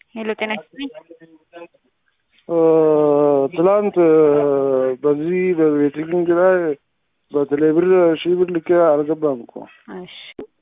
ሄሎ ጤና ይስጥልኝ። ትላንት በዚህ በቤቲንግ ላይ በቴሌ ብር ሺህ ብር ልኬ አልገባም እኮ። እሺ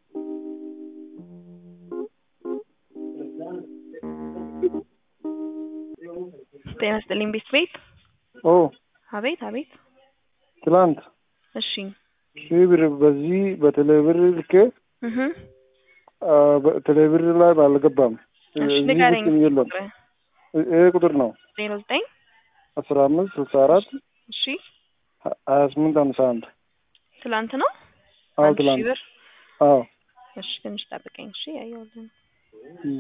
ጤና ይስጥልኝ ቤት ቤት ኦ አቤት አቤት። ትላንት እሺ ሺህ ብር በዚህ በቴሌ ብር ልኬ እህ በቴሌ ብር ላይ አልገባም። እሺ እዚህ ንገረኝ። ውስጥ የለም። ይሄ ቁጥር ነው ዜሮ ዘጠኝ አስራ አምስት ስልሳ አራት እሺ ሀያ ስምንት ሀምሳ አንድ ትላንት ነው አዎ አንድ ሺህ ትላንት ብር አዎ እሺ ትንሽ ጠብቀኝ እሺ ያየሁልህ እም።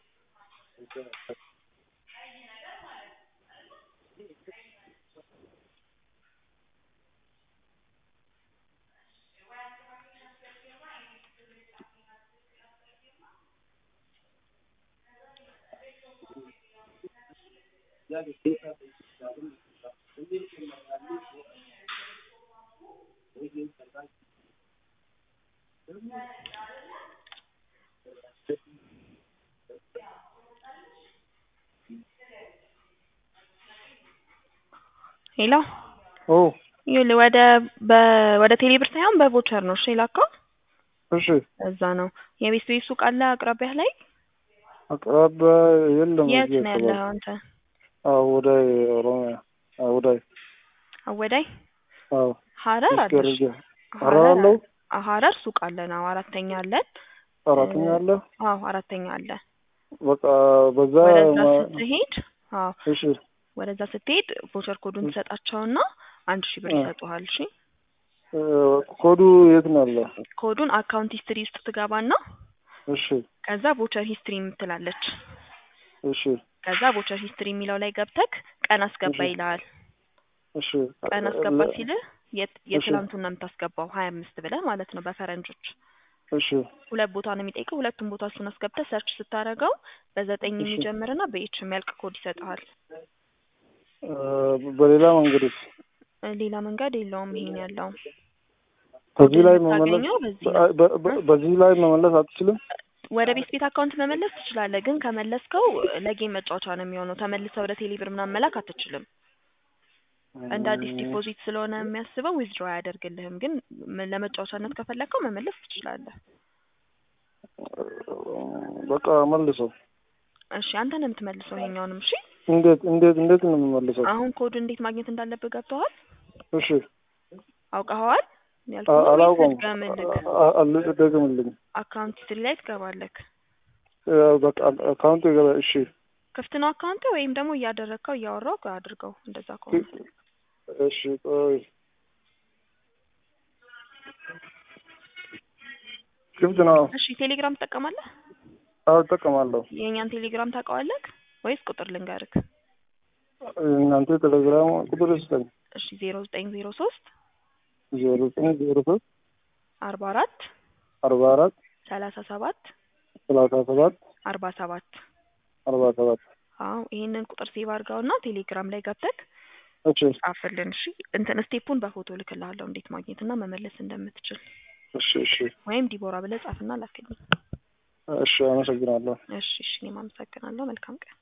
ሄሎ ኦ ይኸውልህ ወደ በ- ወደ ቴሌብር ሳይሆን በቮቸር ነው እሺ የላከው እሺ እዛ ነው የቤት ቤት ሱቅ አለ አቅራቢያህ ላይ አቅራቢያ የለም። የት እዚህ ነው አካባቢ ያለኸው አንተ አዎ ወዳይ ኦሮሚያ አዎ ወዳይ አወዳይ አዎ ሀረር እስኪ አለሽ አድርጌ ሀረር አለው አ- ሀረር ሱቅ አለን አዎ አራተኛ አለን አራተኛ አለ አዎ አራተኛ አለ በቃ በዛ ወደዛ ማ- ስትሄድ አዎ እሺ ወደዛ ስትሄድ ቮቸር ኮዱን ትሰጣቸውና አንድ ሺህ ብር እ። ይሰጡሃል እሺ እ፣ ኮዱ የት ነው ያለ? ኮዱን አካውንት ሂስትሪ ውስጥ ትገባና እሺ ከዛ ቮቸር ሂስትሪ የምትላለች እሺ ከዛ ቮቸር ሂስትሪ የሚለው ላይ ገብተክ ቀን አስገባ እሺ። ይልሃል እሺ ቀን አስገባ ለ- ሲልህ የት- የትላንቱን ነው የምታስገባው ሀያ አምስት ብለህ ማለት ነው በፈረንጆች እሺ ሁለት ቦታ ነው የሚጠይቀው ሁለቱም ቦታ እሱን አስገብተህ ሰርች ስታደርገው በዘጠኝ እሺ። የሚጀምርና በኤች የሚያልቅ ኮድ ይሰጥሃል እ፣ በሌላ መንገድስ እ፣ ሌላ መንገድ የለውም ይሄን ያለው በዚህ ላይ ኮድን መመለስ የምታገኘው በዚህ ነው በ- በ- በ- በዚህ ላይ መመለስ አትችልም? ወደ ቤት ቤት አካውንት መመለስ ትችላለህ ግን ከመለስከው ለጌም መጫወቻ ነው የሚሆነው ተመልሰህ ወደ ቴሌብር ምናምን መላክ አትችልም እንደ አዲስ ዲፖዚት ስለሆነ የሚያስበው ዊዝድሮ አያደርግልህም ግን ም- ለመጫወቻነት ከፈለግከው መመለስ ትችላለህ በቃ መልሰው። እሺ አንተ ነው የምትመልሰው ይሄኛውንም እሺ እንዴት እንዴት እንዴት ነው የምመልሰው? አሁን ኮድ እንዴት ማግኘት እንዳለብህ ገብተዋል እሺ አውቀኸዋል አ- ያልኩህን ወይስ አላውቀውም። ልድገምልህ አ- አ- ደግምልኝ። አካውንት ሂስትሪ ላይ ትገባለህ እ፣ በቃ አካውንት ይገባ። እሺ ክፍት ነው አካውንት ወይም ደግሞ እያደረግከው እያወራው አድርገው እንደዛ ከሆነ እሺ ቆይ ክፍት ነው። እሺ ቴሌግራም ትጠቀማለህ አዎ እጠቀማለሁ። የእኛን ቴሌግራም ታውቀዋለህ ወይስ ቁጥር ልንገርክ እናንተ ቴሌግራም ቁጥር ስጠኝ። እሺ ዜሮ ዘጠኝ ዜሮ ሶስት ዜሮ ዘጠኝ ዜሮ ሶስት አርባ አራት አርባ አራት ሰላሳ ሰባት ሰላሳ ሰባት አርባ ሰባት አርባ ሰባት አዎ ይሄንን ቁጥር ሴቭ አድርገውና ቴሌግራም ላይ ገብተክ እሺ ጻፍልን እሺ እንትን ስቴፑን በፎቶ ልክልሃለሁ እንዴት ማግኘትና መመለስ እንደምትችል እሺ እሺ ወይም ዲቦራ ብለህ ጻፍና ላክልኝ እሺ አመሰግናለሁ። እሺ እሺ እኔም አመሰግናለሁ መልካም ቀን